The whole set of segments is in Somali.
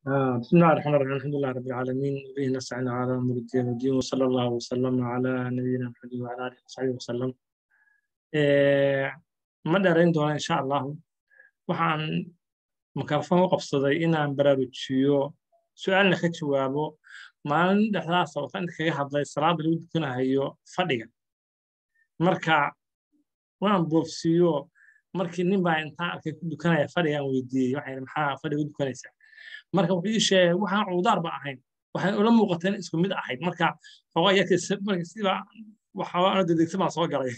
آه، بسم الله الرحمن الرحيم الحمد لله رب العالمين وبه نستعين على امر الدين والدين وصلى الله وسلم على نبينا محمد وعلى اله وصحبه وسلم آه، ma dheerayn doona insha allahu waxaan mikrofon u qabsaday inaan baraarujiyo su-aalna ka jawaabo maalin dhexdaas oo inta kaga hadlay salaada lagu dukanahayo fadhiga marka waan boofsiiyo markii nin baa intaan arkay ku dukanaya fadhigaan weydiiyey waxay maxaa fadhiga u dukanaysaa marka wuxuu ii sheegay waxaan cuudaar ba ahayn waxay ula muuqatay in isku mid ahayd marka xogaa yarkii marka siba waxaa dedegsa baan soo galay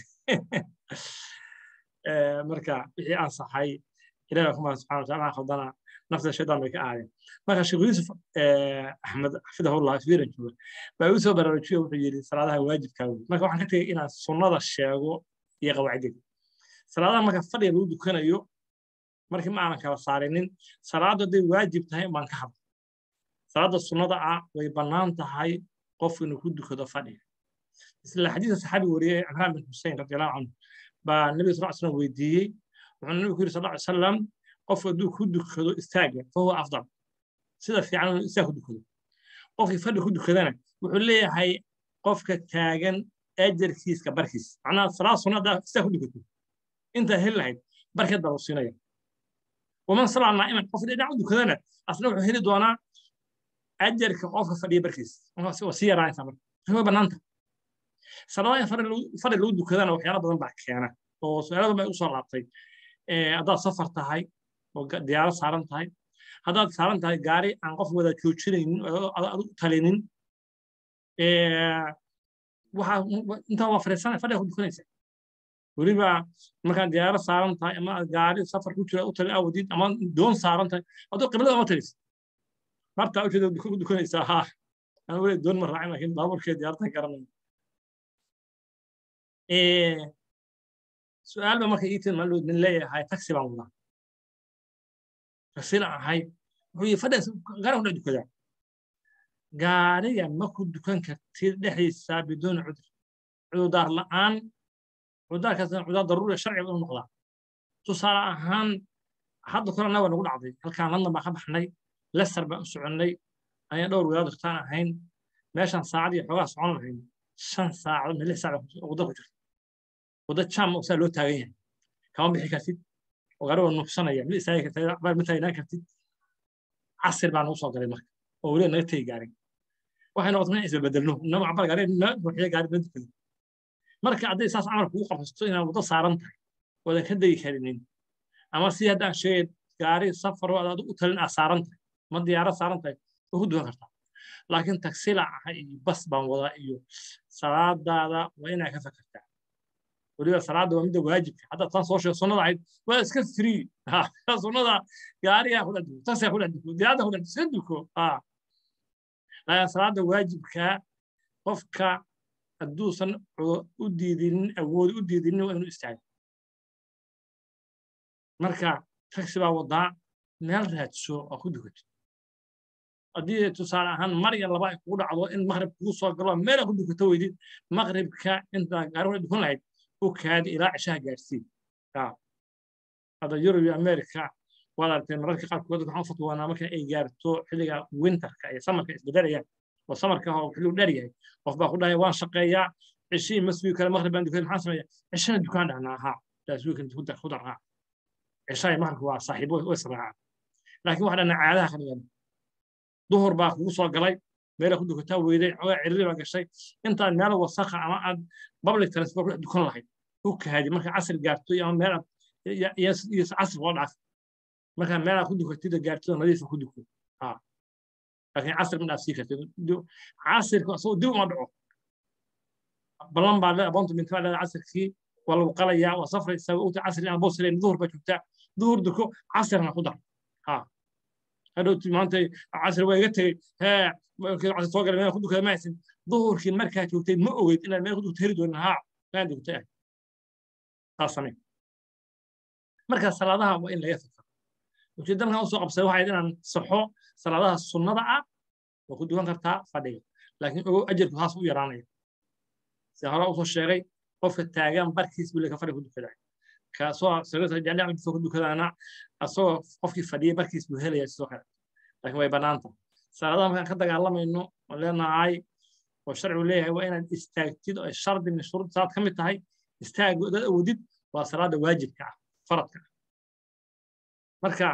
marka wixii ansaxay ilahi kuma subxana wataala khaldana nafta shaydaan bay ka aadeen marka sheekh yuusuf axmed xafidahullah fiiran jooga baa igu soo baraarujiyo wuxuu yidhi salaadaha waajibkaa wey marka waxaan ka tegey inaan sunnada sheego iyo qawaacidada salaadaha marka fadhiga lagu dukanayo markii ma aanan kala saarinin salaaddu hadday waajib tahay baan ka hadla salaadda sunnada ah way bannaan tahay qof inuu ku dukado fadhiga isla xadiisa saxaabi wariyey cimraan bin xusein radiallahu canhu baa nabiga sal slam weydiiyey wuxuu nabigu ku yiri sal ly salam qof hadduu ku dukado istaaga fahuwa afdal sida fiican inuu istaag ku dukado qofkii fadhi ku dukadana wuxuu leeyahay qofka taagan ajarkiiska barkiis macnaha salaad sunna haddaa istaag ku dukato intaa heli lahayd barkeed baa lagu siinaya waman salaa naa'iman qof dhinac u dukadana asna wuxuu heli doonaa ajarka qofka fadhiya barkiis waa sii yaraanaysaa marka way bannaanta salaadaha in fadhi lagu dukadana waxyaala badan baa keena oo su-aalo badan bay usoo laabtay haddaad safar tahay oo diyaaro saaran tahay haddaad saaran tahay gaari aan qof wada joojinaynin adu talinin intaa waa fadhiisana fadhiga ku dukanaysa weliba markaad diyaaro saaran tahay ama gaari safar ku jira u tali awadid ama doon saaran tahay hadduu qiblada ama talis martaa ujeeda ku dukanaysaa ha aan weli doon ma raacin laakiin baabuurkeed diyaartan garanaya su-aal ba marka ii tin maalmood nin leeyahay taxi baan wadaa taxina ahay wuxuu yii fadhiga gaari kudhex dukadaa gaariga ma ku dukan kartid dhexdiisa biduuni cudur cudurdaar la'aan cudurdaarkaasna cududaar daruuriya sharciga u noqdaa tusaale ahaan hadda korana waa nagu dhacday halkaan london baan ka baxnay leicester baan u soconnay ayaan dhowr wadaad dhaktaan ahayn meeshaan saacad iyo xoogaa socon lahayn shan saacadood lix saacadood wadda ku jirta wadda jam oo saa loo taagan yahay kama bixi kartid oo gaari waa nuuxsanaya ma istaagi kartid abaar ma taagnaan kartid casir baa nagu soo galay marka oo weliba naga tegi gaarin waxay noqotay in isbebedelno inama cabar gaari na ruuxiya gaari na dukado marka hadday saas camal kugu qabsato inaad waddo saaran tahay oodan ka degi karinin ama si haddaan sheegay gaari safar oo aad u talin aad saaran tahay ma diyaarad saaran tahay oo ku dukan kartaa laakiin tagsila ah iyo bas baan wadaa iyo salaadaada waa inaa ka fakartaa weliba salaada waa midda waajibka hadda tan soo sheeg sunnada ahayd waa iska free sunnada gaarigaa ku dhex duko taksigaa ku dhex duko diyaarada ku dhex iska duko laakiin salaada waajibka qofka hadduusan u diidinin awood u diidinin waa inuu istaago marka taksi baa wadaa meel raadso oo ku dukato haddii tusaale ahaan mar iyo laba ay kugu dhacdo in maqrib kugu soo galo meel ku dukato weydid maqribka intaa gaari wada dukan lahayd u kaadi ilaa cishaha gaadhsiin hadda yurub iyo america waad aragtay mararka qaarkood waxaan u fatwoonaa marka ay gaarto xilliga winterka iyo samarka isbedelayaan oo samarka oo xilligu dheer yahay qof baa ku dhahaya waan shaqeeyaa cishii ma sugi kale maqrib baan dukan maxaan sameeya cishana dukaan dhahnaa ahaa taas wiikan ku darraa cishahay maqribka waa saaxiibo way israacaan laakiin waxa dhahnaa caadaha ka dhigan duhur baa kugu soo galay meela ku dukataa weyday xogaa ciriri baa gashay intaad meel wasaqa ama aad public transport ku dukan lahayd u kaadi marka casri gaarto ama meel iyo casri loo dhaaf markaa meelaad ku dukatida gaartida nadiifa ku duko laakiin casri ma dhaafsii kartid casirka asagoo dib uma dhaco ballan baa leeda aboonta binta baa leeda casirkii waa lagu qalayaa waa safraysaa uta casri aan boos leyn duhur baa joogtaa duhur duko casirna ku dar hadhowti maanta casri waa iga tegey hee casri soo galay meel ku dukada ma haysin duhurkii markaa joogtay ma ogeyd inaad meel ku dukta heli doonin haa kaan dugtay ah taas samee marka salaadaha waa in laga fikro ujeedda markaan usoo qabsaday waxay inaan saxo salaadaha sunnada ah waa ku dukan kartaa fadhiga laakiin ogow ajarku haas u yaraanaya sida hore usoo sheegay qofka taagan barkiis buu leka fadhiga ku dukadaa kaasoo sariirta jecel ku dukadaana asagoo qofkii fadhiyay barkiis buu helayaa sidoo kale laakiin way bannaanta salaadaha markaan ka dagaalamayno oo leenahay oo sharcigu leeyahay waa inaad istaagtid oo shardi min shuruud salaad ka mid tahay istaag dad awoodid waa salaada waajibka ah faradka ah marka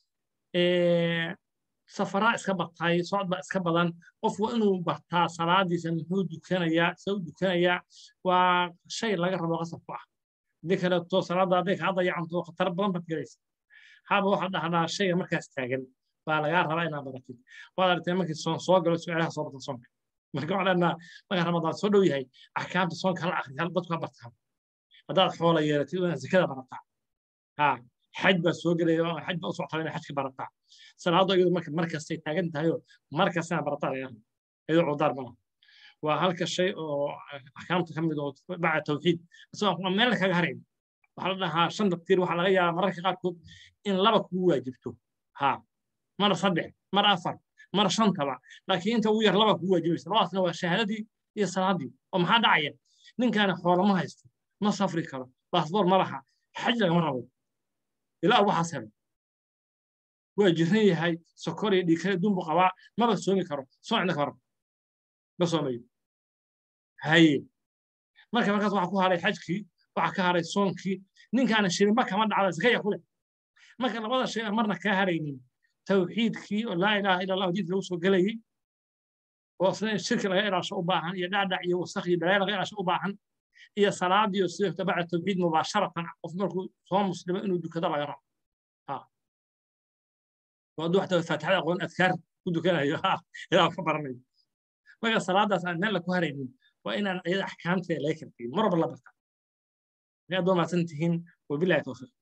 safaraa iska batay socod baa iska badan qof waa inuu bartaa salaadiisa muxuu dukanayaa se u dukanayaa waa shay laga rabo qasab ku ah hadii kaleeto salaada hadday kaa dayacanto khatar badan baad gelaysa haba waxaad dhahdaa shayga markaas taagan baa lagaa rabaa inaad baratid waad aragtay markii soon soo galo su-aalaha soo barta soonka marka waxaan leenaha marka ramadaan soo dhow yahay axkaamta soonka hala akri dadku ha bartaa haddaad xoola yeelatid inaad zakada barataa ha xaj baa soo gelaya xaj baa u soctaa inaad xajka barataa salaado iyadu marka markastay taagan tahayoo markastana barataa laga raba iyadoo cudaar malaha waa halka shay oo axkaamta ka mid oo bacda tawxiid isagoo meel kaga harayn waxaa la dhahaa shan dabtiir waxaa laga yaabaa mararka qaarkood in laba kugu waajibto ha mar saddex mar afar mar shantaba laakiin inta ugu yar laba kugu waajibaysa labadaasna waa shahaadadii iyo salaadii oo maxaa dhacaya ninkaani xoolo ma haysto ma safri karo baasboor ma laha xaj lagama rabo ilaa waxaas helo waa jiran yahay sokor iyo dhiikale dumbu qabaa maba soomi karo soocna karo ma soomayo haye marka markaas waxaa ku haray xajkii waxaa ka haray soonkii ninkaana shirinba kama dhacda sakaya ku leh marka labada shay aan marna kaa haraynin tawxiidkii oo laa ilaaha ila allah diinta lagu soo gelayay oo isna shirki laga ilaasho u baahan iyo dhacdhac iyo wasakh iyo balaayo laga ilaasho u baahan iyo salaadii oo sidoo tabacda tawxiid mubaasharatan qof markuu soo muslimo inuu dukado laga rabo hadduu xataa faatixada aqoon adkaar ku dukanayo ilaa ka baranayo marka salaadaas aan meel la ku haraynin waa inaan iyada axkaamteeda laga kartayin mar walba la barta aad waa mahadsan tihiin wabilahi tawfiiq